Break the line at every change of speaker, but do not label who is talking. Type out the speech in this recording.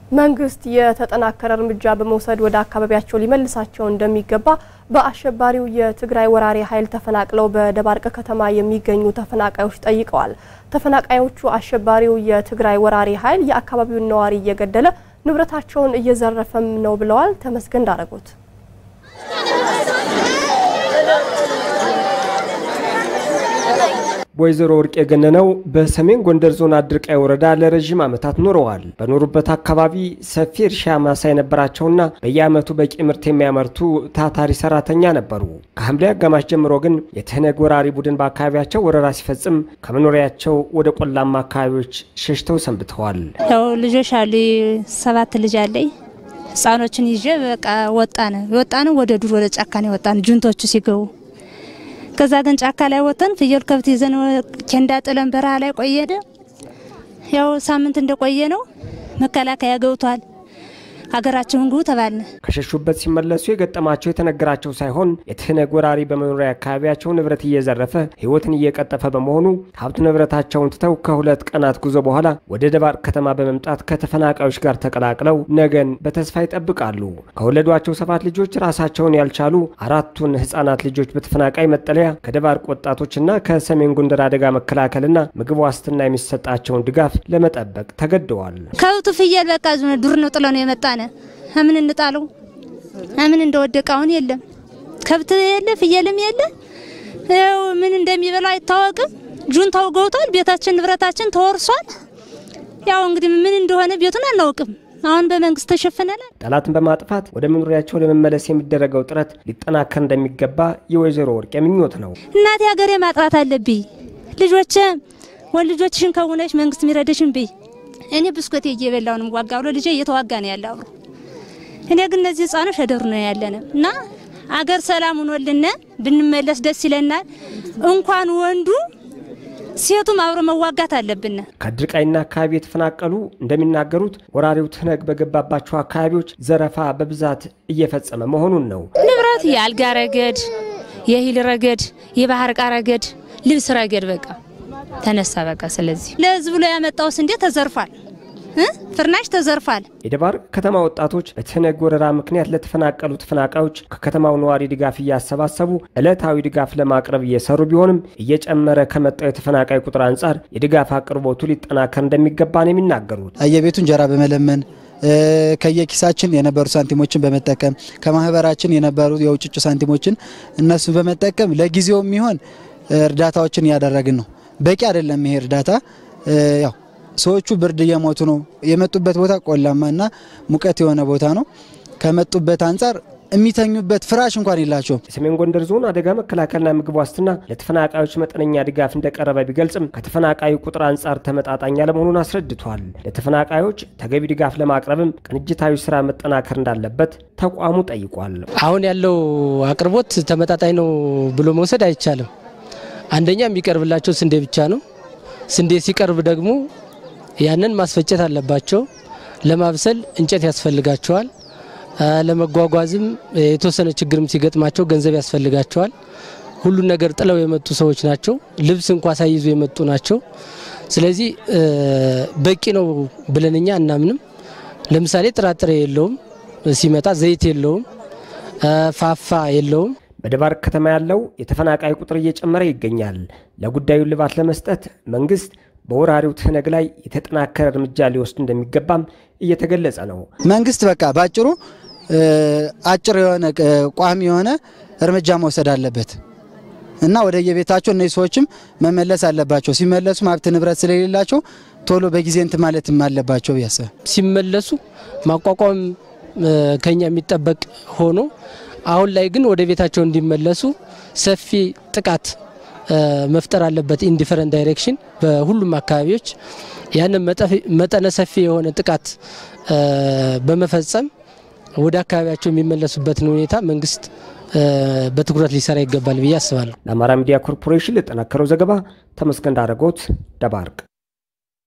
መንግስት የተጠናከረ እርምጃ በመውሰድ ወደ አካባቢያቸው ሊመልሳቸው እንደሚገባ በአሸባሪው የትግራይ ወራሪ ኃይል ተፈናቅለው በደባርቅ ከተማ የሚገኙ ተፈናቃዮች ጠይቀዋል። ተፈናቃዮቹ አሸባሪው የትግራይ ወራሪ ኃይል የአካባቢውን ነዋሪ እየገደለ ንብረታቸውን እየዘረፈም ነው ብለዋል። ተመስገን ዳረጎት
ወይዘሮ ወርቅ የገነነው በሰሜን ጎንደር ዞን አድርቃይ ወረዳ ለረዥም ዓመታት ኖረዋል። በኖሩበት አካባቢ ሰፊ እርሻ ማሳ የነበራቸውና በየዓመቱ በቂ ምርት የሚያመርቱ ታታሪ ሰራተኛ ነበሩ። ከሐምሌ አጋማሽ ጀምሮ ግን የትህነግ ወራሪ ቡድን በአካባቢያቸው ወረራ ሲፈጽም ከመኖሪያቸው ወደ ቆላማ አካባቢዎች ሸሽተው ሰንብተዋል።
ያው ልጆች አሉ፣ ሰባት ልጅ አለኝ። ህፃኖችን ይዤ በቃ ወጣን ወጣን ወደ ዱር ወደ ጫካ ነው የወጣን ጁንቶቹ ሲገቡ ከዛ ግን ጫካ ላይ ወጥተን ፍየል ከብት ይዘን ኬንዳ ጥለን በረሃ ላይ ቆየደ። ያው ሳምንት እንደቆየ ነው መከላከያ ገብቷል። ሀገራቸውን ግቡ ተባልን።
ከሸሹበት ሲመለሱ የገጠማቸው የተነገራቸው ሳይሆን የትህነግ ወራሪ በመኖሪያ አካባቢያቸው ንብረት እየዘረፈ ሕይወትን እየቀጠፈ በመሆኑ ሀብት ንብረታቸውን ትተው ከሁለት ቀናት ጉዞ በኋላ ወደ ደባርቅ ከተማ በመምጣት ከተፈናቃዮች ጋር ተቀላቅለው ነገን በተስፋ ይጠብቃሉ። ከወለዷቸው ሰባት ልጆች ራሳቸውን ያልቻሉ አራቱን ህጻናት ልጆች በተፈናቃይ መጠለያ ከደባርቅ ወጣቶችና ከሰሜን ጎንደር አደጋ መከላከልና ምግብ ዋስትና የሚሰጣቸውን ድጋፍ ለመጠበቅ ተገደዋል።
ከብቱ ፍየል በቃ ዱር ነው ጥለ ነው የመጣነ ምን እንጣለው ምን እንደወደቀ አሁን የለም ከብት የለ ፍየልም የለ ያው ምን እንደሚበላ አይታወቅም። ጁንታው ገብቷል። ቤታችን ንብረታችን ተወርሷል። ያው እንግዲህ ምን እንደሆነ ቤቱን አናውቅም። አሁን በመንግስት ተሸፍነናል።
ጠላትን በማጥፋት ወደ መኖሪያቸው ለመመለስ የሚደረገው ጥረት ሊጠናከር እንደሚገባ የወይዘሮ ወርቅ ምኞት ነው።
እናቴ ሀገሬ ማጥራት አለብኝ። ልጆቼ ወን ልጆችሽን ከሆነች መንግስት የሚረዳሽን ብይ እኔ ብስኮቴ እየበላው ነው ዋጋ ብሎ ልጄ እየተዋጋ ነው ያለ አብሮ። እኔ ግን እነዚህ ህጻኖች ሸደሩ ነው ያለነ እና አገር ሰላም ሆኖልን ብንመለስ ደስ ይለናል። እንኳን ወንዱ ሴቱም አብሮ መዋጋት አለብን።
ከአድርቃይና አካባቢ የተፈናቀሉ እንደሚናገሩት ወራሪው ትህነግ በገባባቸው አካባቢዎች ዘረፋ በብዛት እየፈጸመ መሆኑን ነው።
ንብረት የአልጋ ረገድ፣ የእህል ረገድ፣ የባህር ዕቃ ረገድ፣ ልብስ ረገድ በቃ ተነሳ በቃ። ስለዚህ ለህዝብ ብሎ ያመጣው ስንዴ ተዘርፏል፣ ፍርናሽ ተዘርፏል።
የደባርቅ ከተማ ወጣቶች በትህነግ ወረራ ምክንያት ለተፈናቀሉ ተፈናቃዮች ከከተማው ነዋሪ ድጋፍ እያሰባሰቡ ዕለታዊ ድጋፍ ለማቅረብ እየሰሩ ቢሆንም እየጨመረ ከመጣው የተፈናቃይ ቁጥር አንጻር የድጋፍ አቅርቦቱ ሊጠናከር እንደሚገባ ነው የሚናገሩት።
አየቤቱ እንጀራ በመለመን ከየኪሳችን የነበሩ ሳንቲሞችን በመጠቀም ከማህበራችን የነበሩ የውጭጭ ሳንቲሞችን እነሱ በመጠቀም ለጊዜው የሚሆን እርዳታዎችን እያደረግን ነው። በቂ አይደለም ይሄ እርዳታ። ያው ሰዎቹ ብርድ እየሞቱ ነው። የመጡበት ቦታ ቆላማ እና ሙቀት የሆነ ቦታ ነው። ከመጡበት አንጻር የሚተኙበት ፍራሽ እንኳን የላቸውም።
የሰሜን ጎንደር ዞን አደጋ መከላከልና ምግብ ዋስትና ለተፈናቃዮች መጠነኛ ድጋፍ እንደቀረበ ቢገልጽም ከተፈናቃዩ ቁጥር አንጻር ተመጣጣኝ አለመሆኑን አስረድቷል። ለተፈናቃዮች ተገቢ ድጋፍ ለማቅረብም ቅንጅታዊ ስራ መጠናከር እንዳለበት ተቋሙ ጠይቋል።
አሁን ያለው አቅርቦት ተመጣጣኝ ነው ብሎ መውሰድ አይቻልም። አንደኛ የሚቀርብላቸው ስንዴ ብቻ ነው። ስንዴ ሲቀርብ ደግሞ ያንን ማስፈጨት አለባቸው። ለማብሰል እንጨት ያስፈልጋቸዋል። ለመጓጓዝም የተወሰነ ችግርም ሲገጥማቸው ገንዘብ ያስፈልጋቸዋል። ሁሉን ነገር ጥለው የመጡ ሰዎች ናቸው። ልብስ እንኳ ሳይይዙ የመጡ ናቸው። ስለዚህ በቂ ነው ብለን እኛ አናምንም። ለምሳሌ ጥራጥሬ የለውም፣ ሲመጣ ዘይት የለውም፣ ፋፋ የለውም።
በደባርቅ ከተማ ያለው የተፈናቃይ ቁጥር እየጨመረ ይገኛል። ለጉዳዩ ልባት ለመስጠት መንግስት በወራሪው ትህነግ ላይ የተጠናከረ እርምጃ ሊወስድ እንደሚገባም እየተገለጸ ነው።
መንግስት በቃ በአጭሩ አጭር የሆነ ቋሚ የሆነ እርምጃ መውሰድ አለበት እና ወደ የቤታቸው እነዚህ ሰዎችም መመለስ አለባቸው። ሲመለሱ ሀብት ንብረት ስለሌላቸው ቶሎ በጊዜ እንትን ማለትም አለባቸው ብያሰብ
ሲመለሱ ማቋቋም ከኛ የሚጠበቅ ሆኖ አሁን ላይ ግን ወደ ቤታቸው እንዲመለሱ ሰፊ ጥቃት መፍጠር አለበት። ኢንዲፈረንት ዳይሬክሽን በሁሉም አካባቢዎች ያንን መጠነ ሰፊ የሆነ ጥቃት በመፈጸም ወደ አካባቢያቸው የሚመለሱበትን ሁኔታ መንግስት በትኩረት ሊሰራ ይገባል ብዬ አስባለሁ።
ለአማራ ሚዲያ ኮርፖሬሽን ለጠናከረው ዘገባ ተመስገን ዳረጎት ደባርቅ